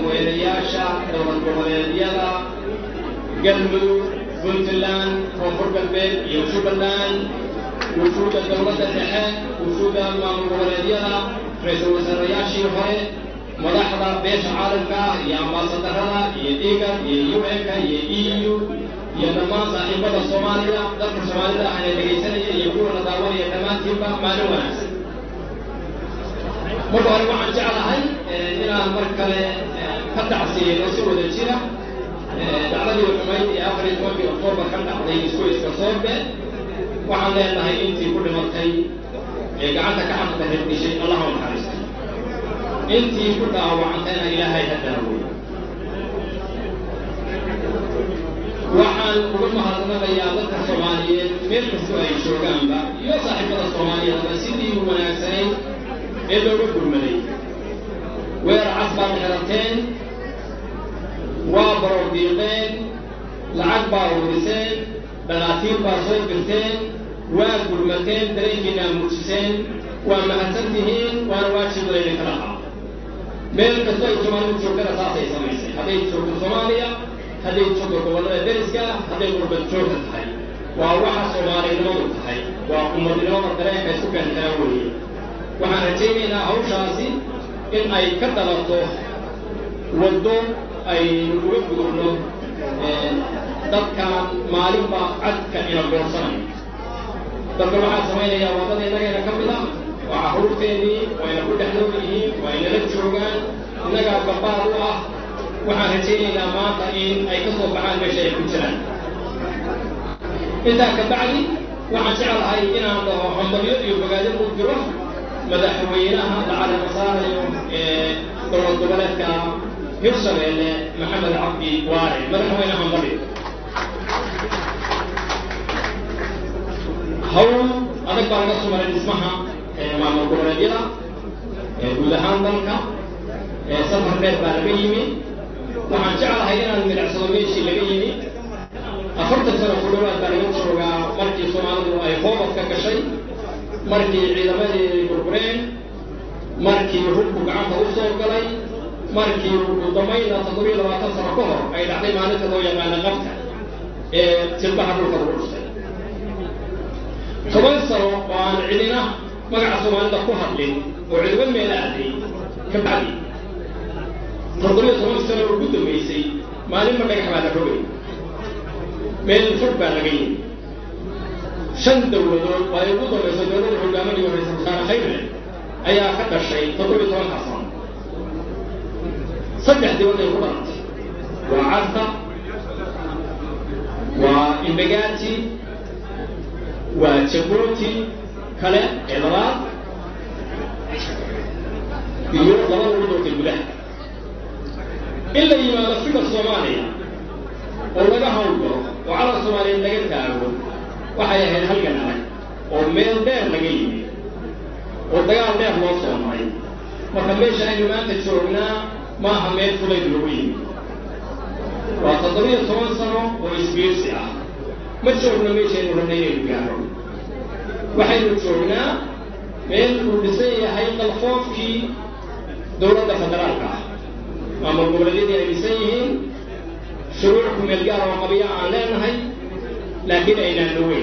madaxweynayaasha dowlad goboleedyada galmudug puntland koonfur galbeed iyo jubbaland wufuudda dowladda dhexe wufuudda maamul goboleedyada ra-iisul wasaarayaashii hore madaxda beesha caalamka iyo ambaasadarada iyo igad iyo un-ka iyo e u iyo dhammaan saaxiibada soomaaliya dadka soomaalida ahna dhegaysanaya iyo kuwana daawanaya dhammaantiinba maalin wanaagsan marka hore waxaan jeclahay inaan mar kale ka tacsiyeyno si wada jira dacladii xumayd ee afar iyo tobankii oktoobar ka dhacday isgoyska soorbe waxaan leenahay intii ku dhimatay ee gacanta ka xaqda reerdishay allah u naxariista intii ku dhaawacantayna ilaahay ha daawey waxaan uga mahadnaqayaa dadka soomaaliyeed meel kastoo ay joogaanba iyo saaxiibada soomaaliyeedba sidii wanaagsanayd ee looga gurmaday weerar cas baad xirateen waa baroordiiqeen lacag baa uriseen dhakhaatiir baa soo dirteen waa gurmateen dareenkiinaa muujiseen waa mahadsan tihiin waana waajib laydinka dhahaa meel kastoo ay soomaalidu joogtana saasay samaysay hadday joogto soomaaliya hadday joogto gobollada deriska hadday qurbad joogta tahay waa waxa soomaalinimadu tahay waa ummadnimada dareenka isku keentana weeye waxaan rajaynaynaa hawshaasi in ay ka dalato waddo aynu uga gudubno dadka maalinba cadka ina goorsanayo dadka waxaa samaynayaa waddada innagayna ka mid ah waa carruurteennii wayna ku dhex nool yihiin waa inala joogaan innagaa gabaad u ah waxaan rajaynaynaa maanta in ay ka soo baxaan meesha ay ku jiraan intaa ka bacdi waxaan jeclahay inaan dhaho hambalyo iyo bogaado u jiro madaxweynaha lacala masaarayo ee dowlad goboleedka hirshabeelle maxamed cabdi waare madaxweyne hambalyo hawl adag baa laga sumaray dhismaha maamul goboleedyada guud ahaan dalka safar dheer baa laga yimi waxaan jeclahay inaan milicsado meeshii laga yimi afartan sano ku dhawaad baa laga joogaa markii soomaalidu ay hoobad ka gashay markii ciidamadii burbureen markii hubku gacanta u soo galay markii ugu dambayna toddobiyo labaatan sano ka hor ay dhacday maalinta loo yaqaana qabka ee jilbaha dhulka lagu dhustay toban sano oo aan cidina magaca soomaalida ku hadlin oo cidiba meel aaday ka bacdi toddobiyo toban sano ugu dambaysay maalinba dhagax baa la rogay meel fog baa laga yimi shan dowladood oo ay ugu dambayso dowladda hogaaminaya ra-isul wasaare khayrle ayaa ka dhashay toddobiyo tobanka sano saddex dibad ay ku dhalatay waa carta waa imbagaati waa jabuuti kale ee labaad iyo laba lagu doortay gudaha in la yimaado fika soomaaliya oo laga hawlgalo oo calan soomaaliyeed laga taago waxay ahayd halgan adag oo meel dheer laga yimi oo dagaal dheer loo soo maray marka meesha aynu maanta joognaa maaha meel fulayd lagu yimi waa toddobiyo toban sano oo isbiirsi ah ma joogno meeshaynu rabna inaynu gaaro waxaynu joognaa meel uu dhisan yahay qalfoofkii dowladda federaalka ah maamul goboleedyadii ay dhisan yihiin shuruuc ku meel gaar oo qabiya aan leenahay laakiin aynaan dhaweyn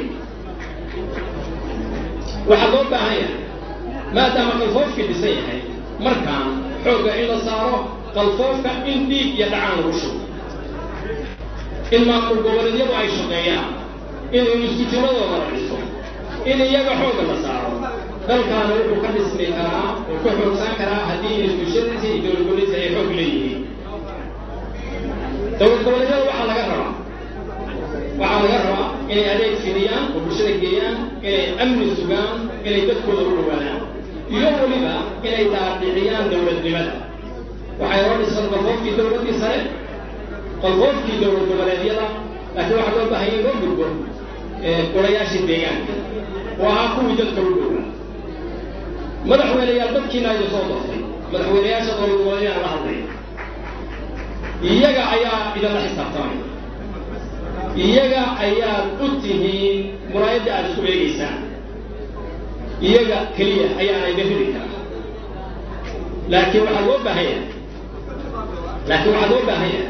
waxaa loo baahan yahay maadaama qalfoofkii dhisan yahay markaan xoogga in la saaro qalfoofka in dhiig iyo dhacaan lagu shugo in maamul goboleedyadu ay shaqeeyaan in instituutionadooda la dhiso in iyaga xoogga la saaro dalkaana wuxuu ka dhismi karaa oo ka xoogsan karaa haddii instituushadiisa iyo dowlad goboleedka ay xoog leeyihiin dowlad goboleedyada waxaa laga rabaa waxaa laga rabaa inay adeeg fidiyaan oo bulshada geeyaan inay amni sugaan inay dadkooda u dhawaadaan iyo weliba inay daadiciyaan dowladnimada waxay hor dhisan qalfoofkii dowladdii sare qalfoofkii dowlad goboleedyada laakiin waxaa loo baahanya in loo gudbo golayaashii deegaanka oo ahaa kuwii dadka u dhowaa madaxweyneyaal dadkiina ayuu soo doortay madaxweyneyaasha dowlad goboleedyada la hadlaya iyaga ayaa idinla xisaabtamay iyaga ayaad u tihiin muraayadda aad isku eegaysaan iyaga keliya ayaana idin ridi karaa laakiin waxaa loo baahan yahay laakiin waxaa loo baahan yahay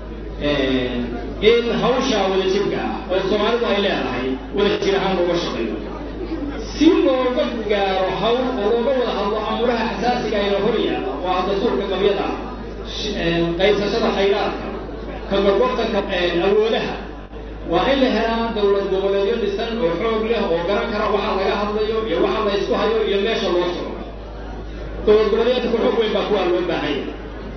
in hawshaa wadajirka ah oo soomaalidu ay leedahay wadajir ahaan looga shaqeeyo si looga gaaro hawl oo looga wada hadlo amuraha xasaasiga ayna hor yaala oo ah dastuurka qabyada qaybsashada khayraadka ka gorgortanka awoodaha waa in la helaa dowlad goboleedyo dhisan oo xoog leh oo garan kara waxa laga hadlayo iyo waxa la isku hayo iyo meesha loo socdo dowlad goboleedka ku xoog weyn baa kuwaa loo baahan yahay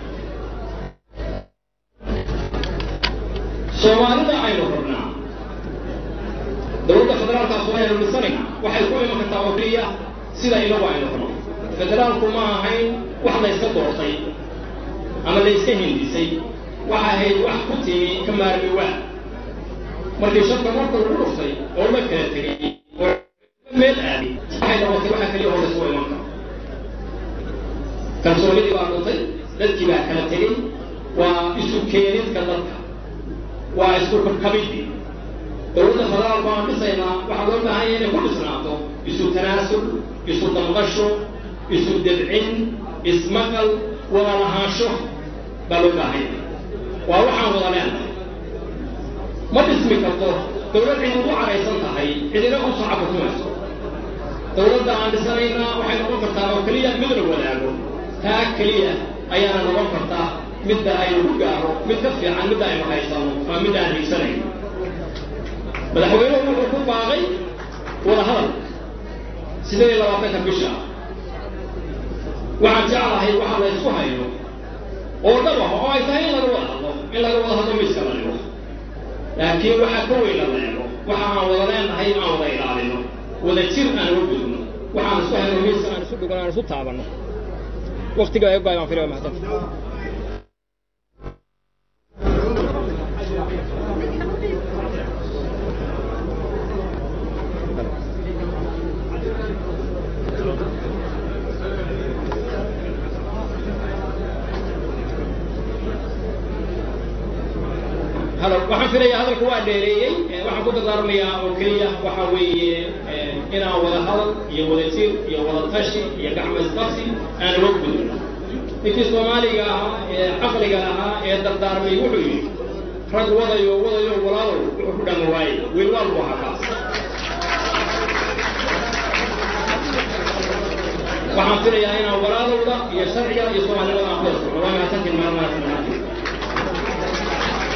soomaalida aynu rabnaa dowladda federaalka soomaliya dhisanayna waxay ku iman kartaa oo keliya sida inagu aynu rabno federaalku ma ahayn wax la yska doortay ama la yska hindisay waxa ahayd wax ku timi ka maarmi waa markii shabka marka lagu dhuftay oo la kala tegay oo meel aaday waxay noqotay waxa keliya oo laysku iman karo kalsoonidii baa dhuntay dadkii baa kala tegey waa isu keenidka dadka waa isku kabkabidii dowladda federaalku aan dhisaynaa waxaa loo baahan yahay inay ku dhisnaato isu tanaasul isu damqasho isu debcin ismaqal wada lahaansho baa loo baahan yahay waa waxaan wada leenahay ma dhismi karto dowlad cid ugu caraysan tahay cidina u sacabutumayso dowladda aan dhisanaynaa waxay noqon kartaa oo keliya mid la wadaago taa keliya ayaana noqon kartaa midda aynu ku gaaro mid ka fiican midda aynu haysano waa mid aan higsanayn madaxweynuhu wuxuu ku baaqay wada hadal sideed iyo labaatanka bisha waxaan jeclahay waxa la ysku hayo oo dhab ah oo ay tahay in laga wada hadlo in laga wada hadlo miiska la dhigo laakiin waxaa ka weyn la leego waxa aan wada leenahay aan wada ilaalino wada jir aan uga gudubno waxaan isku hayno miiska aan isu dhigo aan isu taabanno waqtiga ay go'ay waan filaya mahadsanti halo waxaan filayaa hadalku waa dheereeyey waxaan ku dardaarmayaa oo keliya waxa weeye inaan wada hadal iyo wada jir iyo wada tashi iyo gacmo isqabsi aan uga gudubno ninkii soomaaliga ahaa ee caqliga ahaa ee dardaarmay wuxuu yidhi rag wadayo wadayo walaalow wuxuu ku dhama waaye wiilwaal buu ahaa kaas waxaan filayaa inaan walaalowda iyo sharciga iyo soomaalinimada aan ku wada socno waa mahadsantiin maalmahaas